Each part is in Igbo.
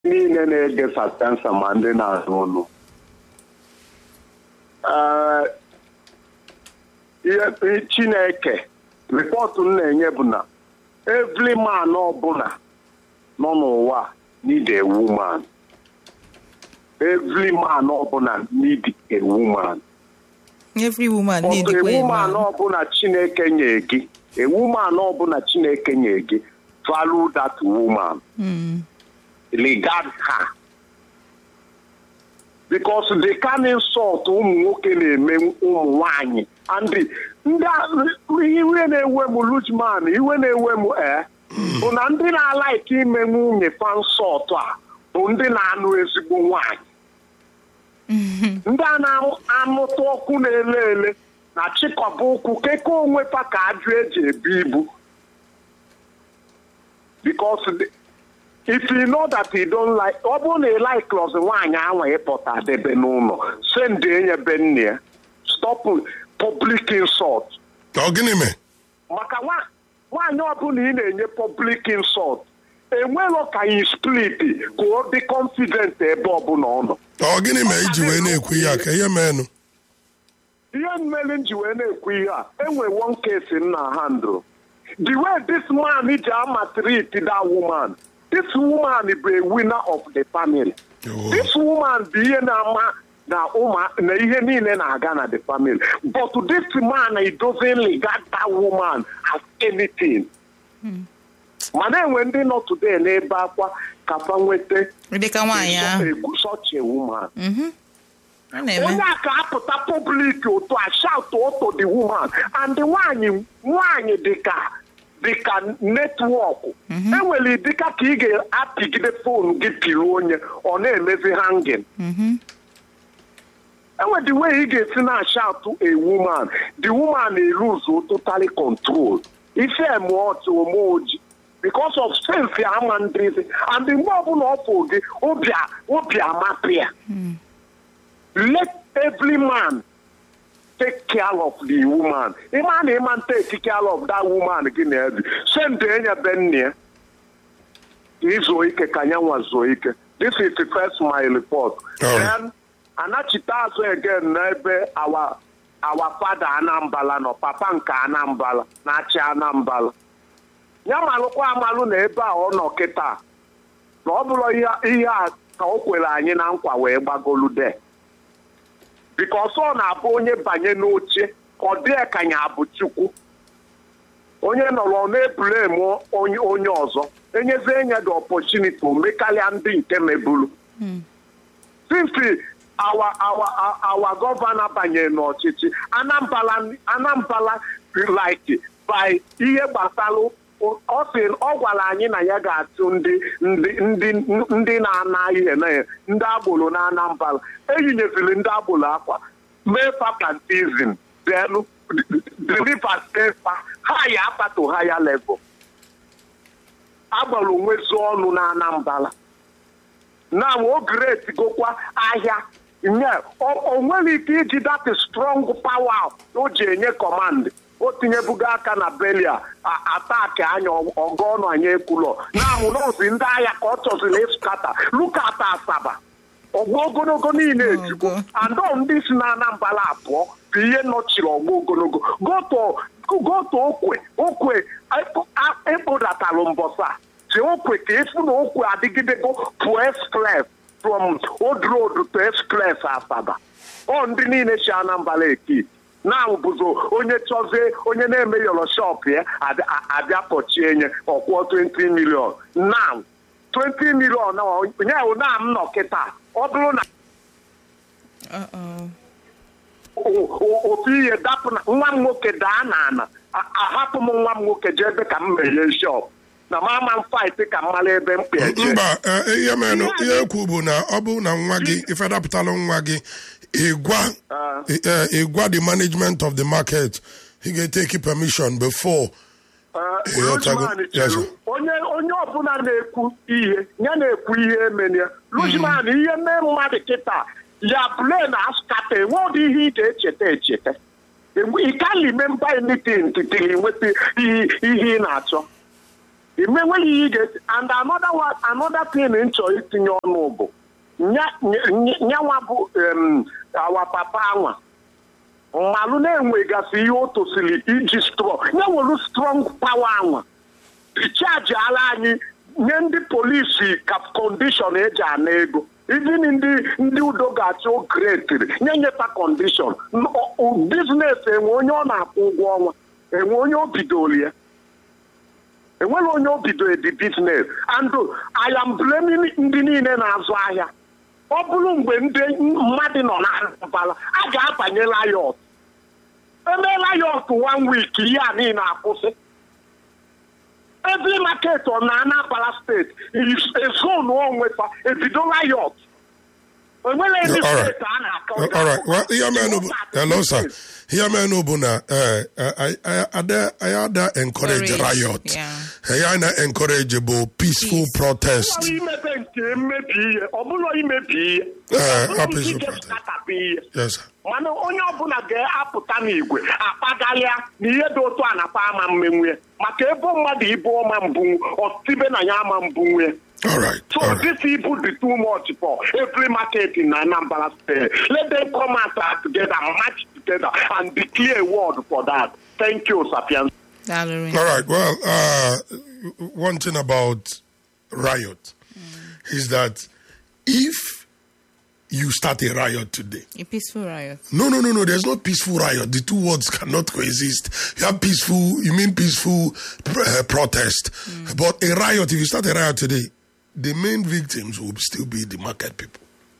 niile na-ege sapiensa ma ndị na-anụ ụlọ ihe chineke rịpọtụ m na-enye bụ na every man ọbụla nọ n'ụwa need a woman every man ọbụla need a woman every woman need a a woman man ọbụla chineke nye gị a woman ọbụla chineke nye gị value that woman Mm. regard her because the kind insult ụmụ nwoke na-eme ụmụ nwanyị and ndị a- iwe na-ewe m lujman iwe na-ewe m ee bụ na ndị na-alaiki ime nwunye fansọt a bụ ndị na-anụ ezigbo nwanyị ndị a na-anụtụ ọkụ na-ele ele na chịkọba ụkwụ keke onwe fa ka ajụ eji ebu ibu because the- if you know that you don't like ọ bụrụ na ị like klọs nwaanyị anwa ịpụta debe n'ụlọ send enye be nne ya stop public insult ọ gịnị mee maka nwa- nwaanyị ọbụla ị na-enye public insult enwero ka yi split ka ọ dị confident ebe ọbụla ọ nọ ọ gịnị mee iji wee na-ekwu ihe a ka ihe meenụ ihe mmeri m ji wee na-ekwu ihe a enwe one case m na handle the way this man ji ama treat that woman this woman bụ a winner of the family Oh. this woman bụ ihe na-ama na ụmụ na ihe niile na-aga na the family but this man he doesn't regard that woman as anything mana enwe ndị nọ today n'ebe akwa kafa nweta dịka nwaanyị ahụ such a woman a na-eme onye a ka apụta public otu a shout oto the woman and the nwanyị nwanyị dịka dịka netwọk enwere dịka ka ị ga-apịgide fon gị piri onye ọ na-emezi hangin enwere the way ị ga-esi na shout a woman the woman eluzu totally control ife emuọtụ ome oji because of sense ama ndịzi and mgbe ọbụla ọ fụ gị obi a- obi amapụ ya let every man take care of the woman. Ịma na ịma take care of that woman gị na ebi send enye be nne ya izuo ike ka anya nwa zuo ike this is the first my report Alright. then anachite azụ again n'ebe our our father anambala nọ papa nke anambala na-achị anambala ya malụkwa amalụ na ebe a ọ nọ kịta na ọ bụrụ ihe ihe a ka o kwere anyị na nkwa wee gbagolu de bikos ọ na-abụ onye banye n'oche ka ọ dị ka ya bụ chukwu onye nọrọ na-ebulem onye onye ọzọ enyezie enye the opportunity o mekarịa ndị nke mebulu since our our our gọvanọ banyere n'ọchịchị anambala anambala like by ihe gbasara ọ sị ọ gwara anyị na ya ga-atụ ndị ndị ndị ndị na-ana ihe na ya ndị agboro na anambala eyinyeziri ndị agboro akwa mee papantizim then deliver paper ha ya apato higher level agbara onwezi ọnụ na anambala na o great gokwa ahịa nye o nwere ike iji that strong power o ji enye command o tinyebugo aka na belia ataki anya ọgọ ọnụ anya ekwulọ na amụnozi ndị agha ka ọ chọziri ịskata lukata asaba ọgbọ ogologo niile ejigbo Ogo. andọ ndị si na anambala abụọ bụ ihe nọchiri ọgbọ ogologo goto goto okwe okwe ekpodatalụ mbọsa si okwe ka efu na okwe adịgidego pụọ express from old road to express asaba ọ ndị niile si anambala eki na bụzo onye chọzie onye na-eme yọrọ shop ya abịa- abịa kpọchie nye ọkwụọ 20 million now 20 million na onye ahụ na m nọ kịta ọ bụrụ na Uh-oh. o- o- ofu ihe dapụ na nwa m nwoke daa n'ala a- ahapụ m nwa m nwoke jee ebe ka m meghe shop na m ama m fight ka m mara ebe m kpeje mba eh, ihe meenụ ihe ekwu bụ na ọ bụ na nwa gị ifedapụtalụ nwa gị ịgwa eh, ịgwa the management of the market ị ga-eteki permission before Ịghọtago? Luzman Yes, chere sir. onye onye ọbụla na-ekwu ihe ya na-ekwu ihe emenia Luzman ihe mee mmadụ kịta ya blen askata enwe ụdị ihe ị ga-echeta echeta ị ka remember anything till ị nweta ihe ihe ị na-achọ imenweghị ihe ị ga-esi and another one another thing m chọrọ itinye ọnụ bụ nya- nya- nya- nyanwa bụ em, awa papa anwa mmalụ na-enwegasị ihe o tosiri iji strong ya nwere strong power anwa dichaji ala anyị nye ndị polisi ka kọndishọn eji ana ego even ndị ndị udo ga-achị ogretiri nye nyeta kọndishọn biznes enwe onye ọ na-akwụ ụgwọ ọnwa enwe onye o bidoro ya enweghị onye o bidoro the business and I am blaming ndị niile na-azụ ahịa ọ bụrụ mgbe ndị mmadụ nọ na mbala a ga-abanye layọt eme layọt one week ihe a niile akwụsị every market ọ na Anambra steeti ezonu onwefa ebido layọt enwere ebe All right. steeti a na-akọ All right. Well, ihe mere n'obu- hello sir. Ihe mere n'obu na eh, eh, I- I- ada anyị ada encourage Encourage, riot. yeah. Anyị na encourage bụ peaceful protest. Ọ imepe nke mmebi ihe ọ bụrụ imebi ihe Eh, Ọ bụrụ ọ peaceful nke protest. skatapụ ihe Yes sir. mana onye ọbụla ga-apụta n'igwe akpagalịa na ihe dị otu a na-akpa ama mmenwu maka ebo mmadụ ibu ọma mbunwu ọtibe na ya ama mbunwu ya. All right. So All right. this people be too much for every market in Anambra State. Let them come out uh, together, match together, and declare a word for that. Thank you, Sapiens. Daalụ All right. Well, uh, one thing about riot is that if you start a riot today, A peaceful riot. no, no, no, no. There's no peaceful riot. The two words cannot coexist. You have peaceful, you mean peaceful uh, protest. But a riot, if you start a riot today, the main victims will still be the market people.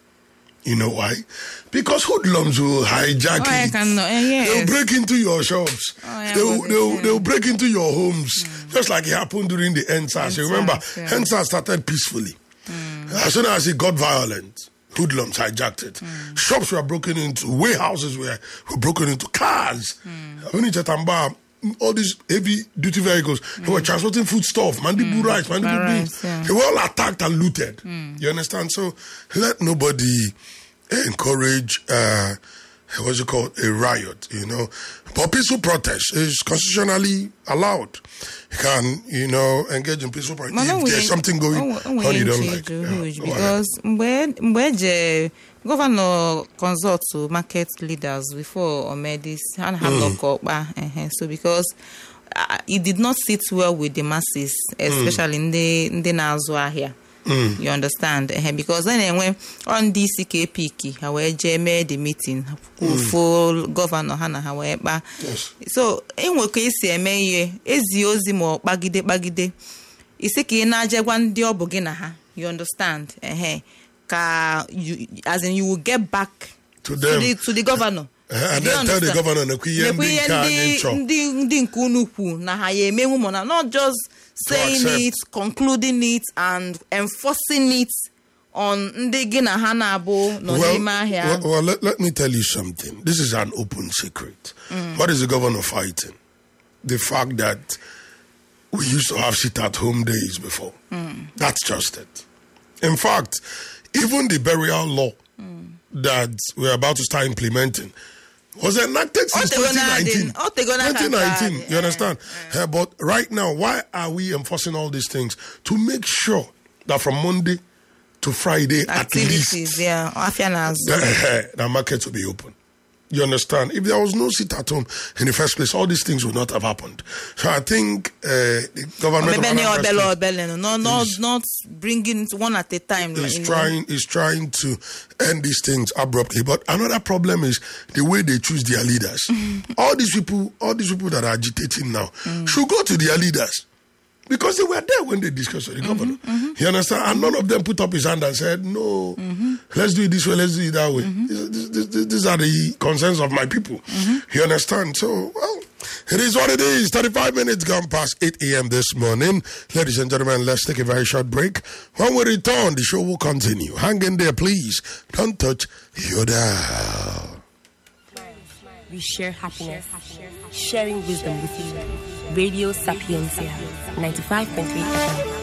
You know why? Because hoodlums will hijack Oh, I it. can know. Eh, yes. They'll break into your shops. Oh, yeah, they'll, but they'll, it's, they'll break into your homes. Just like it happened during the NSAS. You NSAS, remember, yeah. NSAS started peacefully. As soon as it got violent, hoodlums hijacked it. Shops were broken into, warehouses were, were broken into, cars. When you Chatamba, all these heavy duty vehicles, they were transporting foodstuff, mandibu rice, mandibu Bar beans. rice, yeah. They were all attacked and looted. You understand? So let nobody encourage uh, what's it called a riot. You know, but peaceful protest is constitutionally allowed. You can you know engage in peaceful protest mana if there's something going on you don't like. Yeah, huge go ahead. because mgbe mgbe eje gọvanọ consult to market leaders before o mee this ha na ha nọkọ ọkpa ehe so because uh, it did not sit well with the masses especially ndị ndị na-azụ ahịa you understand ehe because a na-enwe ọ ndị isi ka epiki ha wee jee mee the meeting kwufuo gọvanọ ha na ha wee kpaa Yes. so enwe ka esi eme ihe ezi ozi ma ọ kpagide kpagide isi ka ị na-aje gwa ndị ọ bụ gị na ha you understand ehe ka you, as in you will get back To to them. the, to the governor Eh, and Do you then tell the understand? governor na ihe Nekwa ndị ihe nke anyị ndị chọrọ. ndị ndị nke unu kwu na ha ya emenwu mana not just saying accept. it concluding it and enforcing it on ndị gị na ha na-abụ nọ n'ime ahịa well, well let, let me tell you something. This is an open secret. What is the governor fighting? The fact that we used to have sit at home days before. That's just it. In fact, even the burial law that we're about to start implementing was enacted since Otegona 2019. adị- Otegona ka 2019, adị, you understand? Uh, but right now, why are we enforcing all these things? To make sure that from Monday to Friday, at least, activities yeah afịa na-azụ the, the market will be open. You understand? If there was no sit at home in the first place, all these things would not have happened. So I think uh, the government of Maybe any Anambra obele State obele no no not not bringing it one at a time is you know. trying is trying to end these things abruptly. But another problem is the way they choose their leaders. all these people, all these people that are agitating now, should go to their leaders. Because they were there when they discussed with the governor. You understand? And none of them put up his hand and said, no, let's do it this way, let's do it that way. These, these- these- these are the concerns of my people. You understand? So, well, it is what it is. 35 minutes gone past 8 a.m. this morning. Ladies and gentlemen, let's take a very short break. When we return, the show will continue. Hang in there, please. Don't touch your dial. We share happiness, sharing wisdom with you. Radio Sapiencia, 95.3 FM.